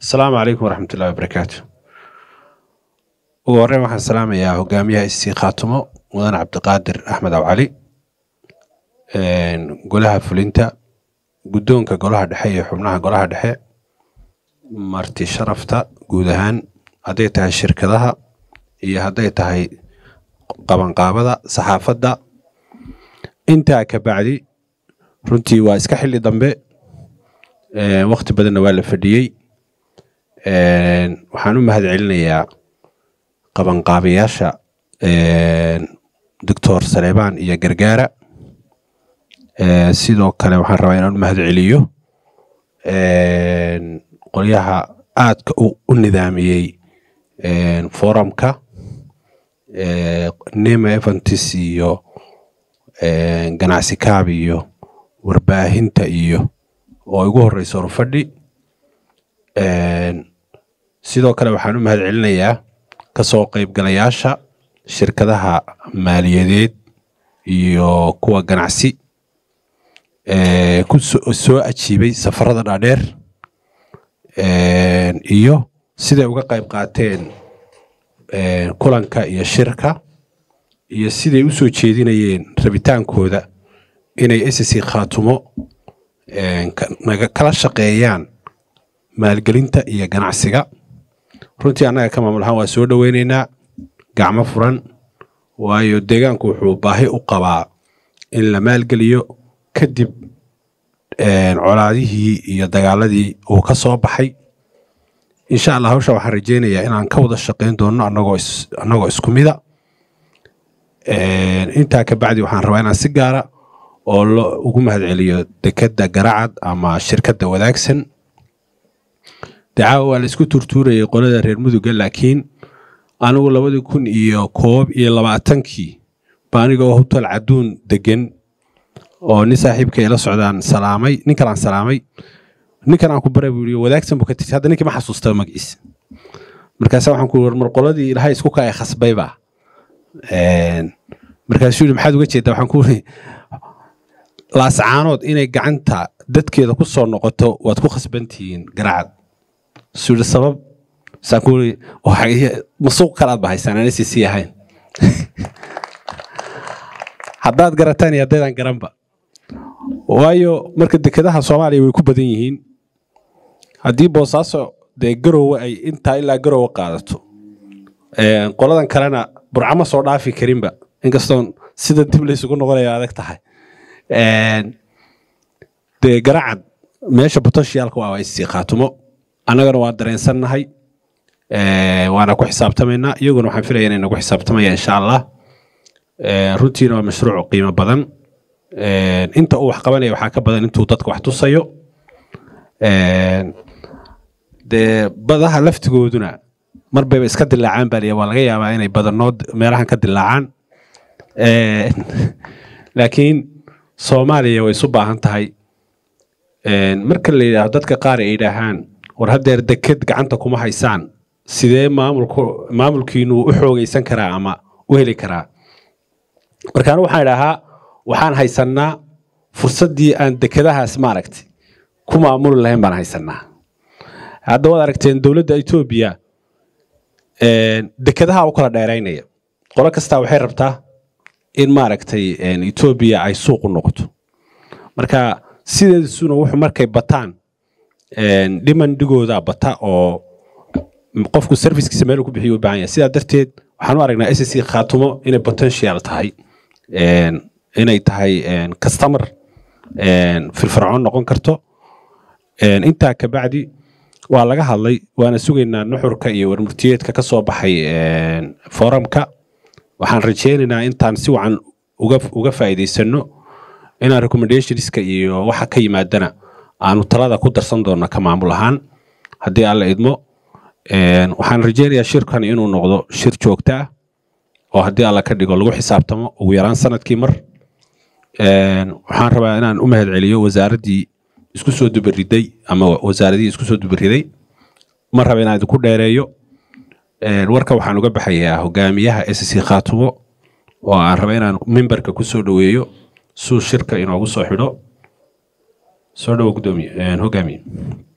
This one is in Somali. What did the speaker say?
asalaamu calaykum waraxmat ullahi wabarakaatu ugu horreyn waxaan salaamayaa hogaamiyaha isii khaatumo mudan cabdiqaadir axmed awcali golaha fulinta guddoonka golaha dhexe iyo xubnaha golaha dhexe marti sharafta guud ahaan hadday tahay shirkadaha iyo hadday tahay qabanqaabada saxaafadda intaa ka bacdi runtii waa iska xilli dambe wakti badanna waa la fadhiyey waxaan u mahad celinayaa qabanqaabayaasha doctor saleebaan iyo gargaara sidoo kale waxaan rabaa inaan u mahad celiyo qolyaha aadka u nidaamiyey forumka nema eventis iyo ganacsi kaab iyo warbaahinta iyo oo igu horeysa horfadhi sidoo kale waxaan u mahad celinayaa kasoo qaybgalayaasha shirkadaha maaliyadeed iyo kuwa ganacsi ku soo ajiibay safarada dhaadheer iyo siday uga qayb qaateen kulanka iyo shirka iyo siday u soo jeedinayeen rabitaankooda inay sc khaatumo kala shaqeeyaan maalgelinta iyo ganacsiga runtii annaga ka maamul ahaan waa soo dhoweyneynaa gacmo furan waayo deegaanku wuxuu baahi u qabaa in la maalgeliyo kadib colaadihii iyo dagaaladii uu ka soo baxay insha allah hawsha waxaan rajeynayaa inaan ka wada shaqeyn doono annagoo isku mida intaa ka bacdi waxaan rabaa inaan si gaara oo lo ugu mahad celiyo dekedda garacad ama shirkadda wadaagsan dacaawa waa la isku turtuurayay qolada reer muduga laakiin anigu labadii kun iyo koob iyo labaatankii ba anigoo hotel caduun degan oo nin saaxiibka ila socdaan salaamay nin kalaan salaamay ninkan aan ku baray buu yii wadaagsan buu ka tirtay hadda ninkii ma xasuusta magaciisa markaasa waxaan ku war mar qoladii ilahay isku kaya khasbayba markaasuu yidhi maxaad uga jeedaa waxaan ku uri laascaanood inay gacanta dadkeeda ku soo noqoto waad ku khasbantihiin garacad suu yidhi sabab saan ku uri masuuq kalaad ba haysaan aan sc ahayn haddaad garataan iyo haddaydaan garanba waayo marka dekedaha soomaaliya way ku badan yihiin haddii boosaaso dee garowe ay intaa ilaa garowe qaadato qoladan kalena burcama soo dhaafi karinba inkastoon sida dib laysugu noqonaya adag tahay dee garacad meesha botoshiyaalka waa isii khaatumo annagana waa dareensannahay waana ku xisaabtamaynaa iyaguna waxaan filaya inay nagu xisaabtamaya insha allah runtiina waa mashruuc qiimo badan inta uu wax qabanaya waxaa ka badan intuu dadka wax tusayo dee badaha laftigooduna mar bayba iska dilaacaan baa liya waa laga yaabaa inay badanood meelahan ka dilaacaan laakiin soomaaliya way isu baahan tahay marka la yidhaahdo dadka qaar ay yidhaahaan war haddeer deked gacanta kuma haysaan sidee maamulku maamulkiinu u xoogaysan karaa ama u heli karaa marka anu waxaan idhahaa waxaan haysannaa fursaddii aan dekedahaas maaragtay ku maamuli lahayn baan haysannaa hadda waad aragteen dowladda etoobiya dekedaha u kala dheeraynaya qolo kastaa waxay rabtaa in maaragtay etoobiya ay suuq u noqoto marka sideedasuna wuxuu markay bataan dhimandhigooda bata oo qofku servicekiisa meel ku bixiyo u baahan yahay sidaa darteed waxaan u aragnaa sc khaatumo inay potential tahay inay tahay customer firfircoon noqon karto intaa kabacdi waa laga hadlay waana sugaynaa nuxurka iyo warmurtiyeedka ka soo baxay forumka waxaan rajeynaynaa intaan si wacan uga faa'iidaysano inaan recommendationska iyo waxa ka yimaadana aanu talada ku darsan doonno ka maamul ahaan haddii alla idmo waxaan rajeynayaa shirkan inuu noqdo shir joogto ah oo haddii alla ka dhigo lagu xisaabtamo ugu yaraan sanadkii mar waxaan rabaa inaan u mahad celiyo wasaaraddii isku soo dubariday ama wasaaradihii isku soo dubariday ma raba inaan idinku dheereeyo warka waxaan uga baxayaa hogaamiyaha sc khaatumo oo aan raba inaan mimbarka ku soo dhoweeyo suu shirka inoogu soo xidho soo dhowo gudoomiye hogaamiye